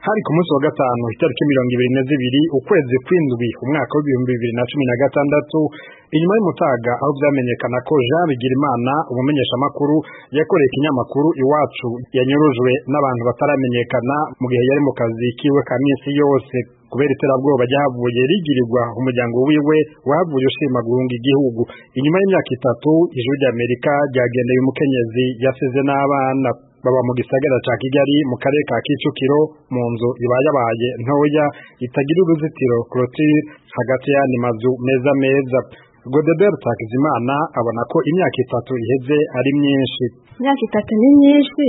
hari ku munsi wa gatanu itariki mirongo ibiri na zibiri ukwezi kw'indwi umwaka w'ibihumbi bibiri na cumi na gatandatu inyuma y'umutaga aho vyamenyekana ko Jean Bigirimana umumenyeshamakuru yakoreye ikinyamakuru iwacu yanyurujwe n'abantu bataramenyekana mu gihe yari mu kazi kiwe ka minsi yose kubera iterabwoba ryahavuye rigirirwa umuryango wiwe wahavuye ushima guhunga igihugu inyuma y'imyaka itatu ijwi ry'amerika ryagendeye umukenyezi yasize n'abana baba mu gisagara ca Kigali mu karere ka Kicukiro mu nzu ibayabaye ntoya itagira uruzitiro clôture hagati y'andi mazu meza meza Godebert Takizimana abona ko imyaka itatu iheze ari myinshi imyaka itatu ni myinshi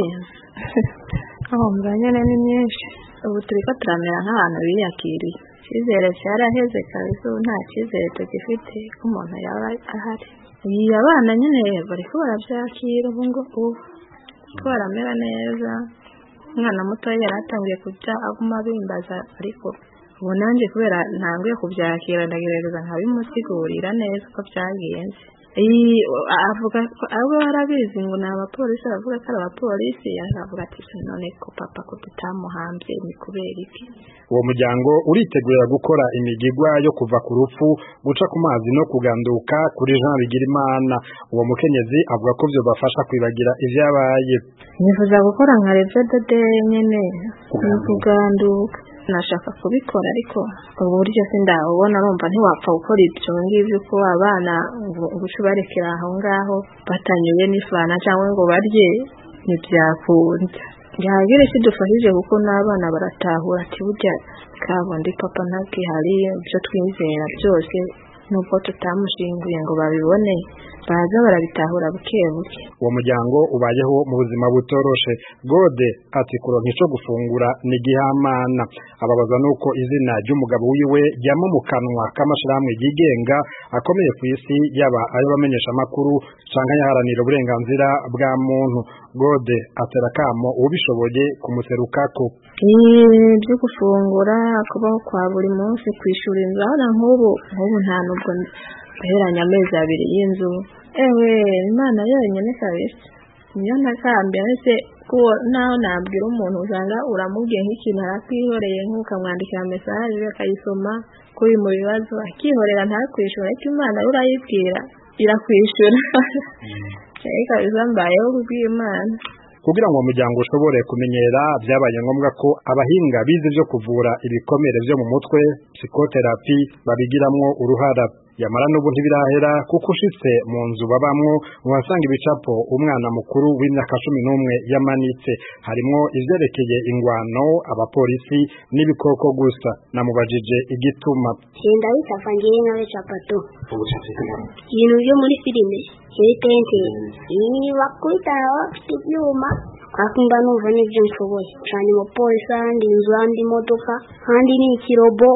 aho mbanyene ni myinshi ubu turiko turamera nk'abantu biyakiriye icyizere cyaraheze kabisa ubu nta cyizere tugifite ko umuntu yaba ahari iyi abana nyine bariko baravyakira ubu ngubu ko baramera neza umwana mutoya yari atangiye kujya aguma bimbaza ariko ubu nanjye kubera ntanguye kubyakira ndagerageza nkabimusigurira neza uko byagenze avuga ko abo barabizi ngo ni abapolisi aravuga ko ari abapolisi aravuga ati none ko papa ko tutamuhambye ni kubera iki uwo muryango uritegurira gukora imigigwa yo kuva ku rupfu guca ku mazi no kuganduka kuri Jean Bigirimana uwo mukenyezi avuga ko byo bafasha kwibagira ivyabaye nifuza gukora nka revyo dede nyene ni kuganduka nashaka kubikora ariko uburyo sindabubona numva ntiwapfa gukora ibyo ngibyo uko abana guca ubarekera aho ngaho batanyuye n'ifana cyangwa ngo barye ntibyakunda gihagire kidufashije kuko n'abana baratahura ati burya kabundi papa ntabwihari ibyo twizera byose nubwo tutamushinguye ngo babibone baza barabitahura buke buke uwo muryango ubayeho mu buzima butoroshe gode ati kuronka ico gufungura ni gihamana ababaza nuko izina ry'umugabo wiwe ryama mu kanwa k'amashirahamwe yigenga akomeye ku isi yaba ayo bamenyesha amakuru canke yaharanira uburenganzira bwa muntu gode atera kamo ubishoboye kumuserukako ibyo gufungura kubaho kwa buri munsi kwishura inzu aho nk'ubu nk'ubu nta nubwo ndaheranya amezi abiri y'inzu ewe imana yonyine kabisa niyo ntakambye ese kuko naho nabwira umuntu usanga uramubwiye nk'ikintu arakwihoreye nk'ukamwandikira mesaje akayisoma kuri mu bibazo akihorera ntakwishyura ariko imana yo urayibwira irakwishyura kabisa mbayeho kubw'imana kugira ngo umuryango ushobore kumenyera byabaye ngombwa ko abahinga bize byo kuvura ibikomere byo mu mutwe psikoterapi babigiramwo uruhara yamara n'ubu ntibirahera kuko ushitse mu nzu babamwo uhasanga ibicapo umwana mukuru w'imyaka cumi n'umwe yamanitse harimwo ivyerekeye ingwano abapolisi n'ibikoko gusa namubajije igituma genda bitafa ngiye nkabe capato ibintu byo muri filime kiri tente bakubita bafite ibyuma kakunda numva n'ibyo nshoboye cyane umupolisi ahandi inzu ahandi imodoka ahandi ni ikirobo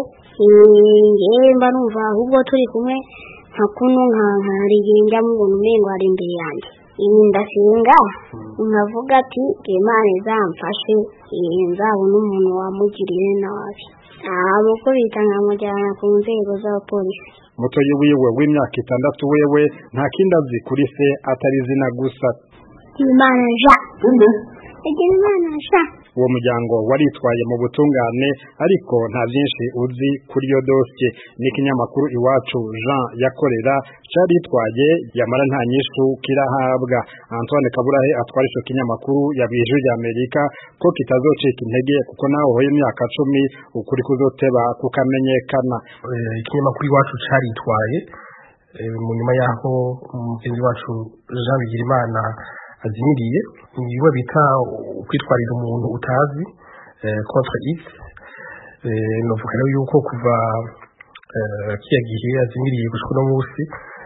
ngewe mba numva ahubwo turi kumwe nka kuno nkarigenga mubona umengo ari imbere yanjye ibi ndasenga nkavuga ati imana izamfashe nzabona umuntu wamugiriye nabi ntamukubita nkamujyana ku nzego z'abapolisi mutoyi wiwe w'imyaka itandatu wewe nta kindi azi kuri se atari izina gusa imana ja igira imana ja uwo muryango waritwaye mu butungane ariko nta byinshi uzi kuri iyo dosiye n'ikinyamakuru iwacu Jean yakorera caritwaye yamara nta nyishu kirahabwa Antoine Kaburahe atwara ico kinyamakuru yabwiye ijwi ry'Amerika ko kitazocika intege kuko naho hoye imyaka cumi ukuri kuzoteba kukamenyekana ikinyamakuru iwacu caritwaye mu nyuma yaho umugenzi wacu Jean Bigirimana azimiriye niwe bita kwitwarira umuntu utazi contre x novuga rero yuko kuva kiya gihe azimiriye gushika uno munsi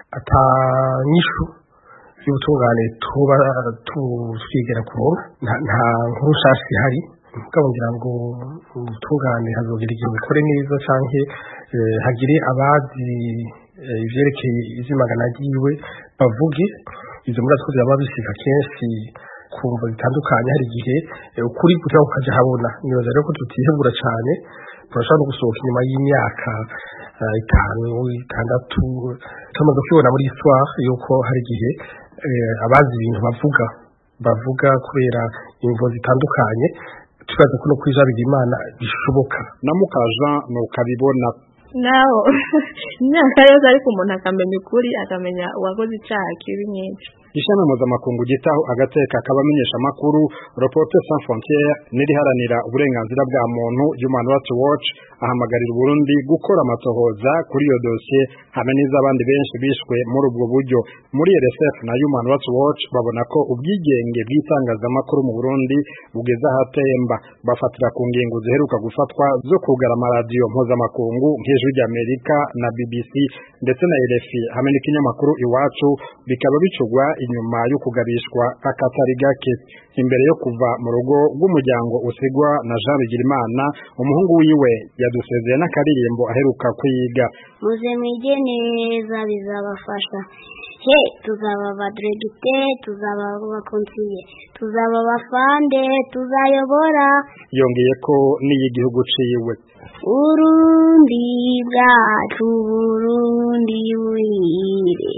atanyishu y'ubutungane tuba twigera kuronka nta nkuru nshasha ihari mugabo ngira ngo ubutungane hazogera igihe bukore neza canke hagire abazi ivyerekeye izimagana ryiwe bavuge izo muri atwo byaba bisiga kenshi kumva bitandukanye hari igihe ukuri kugira ngo kaje habona nibaza rero ko tutihebura cyane turashobora no gusohoka inyuma y'imyaka itanu itandatu tumaze kwibona muri histoire yuko hari igihe abazi ibintu bavuga bavuga kubera imvo zitandukanye tubaza ko no kuri Jean Bigirimana bishoboka na mukaja nukabibona naho imyaka yose ariko umuntu akamenya ukuri akamenya uwakoze icyaha kibi nyinshi ishami mpuzamakungu gitaho agateka k'abamenyesha amakuru Reporters sans frontières n'iriharanira uburenganzira bwa muntu Human Rights Watch ahamagarira Burundi gukora amatohoza kuri iyo dosiye hamwe n'iz'abandi benshi bishwe muri ubwo buryo muri RSF na Human Rights Watch babona ko ubwigenge bw'itangazamakuru mu Burundi bugeze ahatemba bafatira ku ngingo ziheruka gufatwa zo kugara amaradiyo mpuzamakungu nk'ijwi ry'Amerika na BBC ndetse na RFI hamwe n'ikinyamakuru iwacu bikaba bicugwa inyuma yo kugabishwa akatari gake imbere yo kuva mu rugo rw'umuryango usigwa na Jean Bigirimana umuhungu wiwe yadusezeye n'akaririmbo aheruka kwiga muze mwige neza bizabafasha he tuzaba abadiregite tuzaba abakonsiye tuzaba abafande tuzayobora yongeye ko n'iy'igihugu ciwe urundi bwacu burundi buhire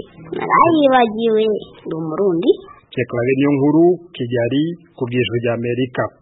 narayibagiwe ndi umurundi Cekla nkuru Kigali ku bwijwi ry'Amerika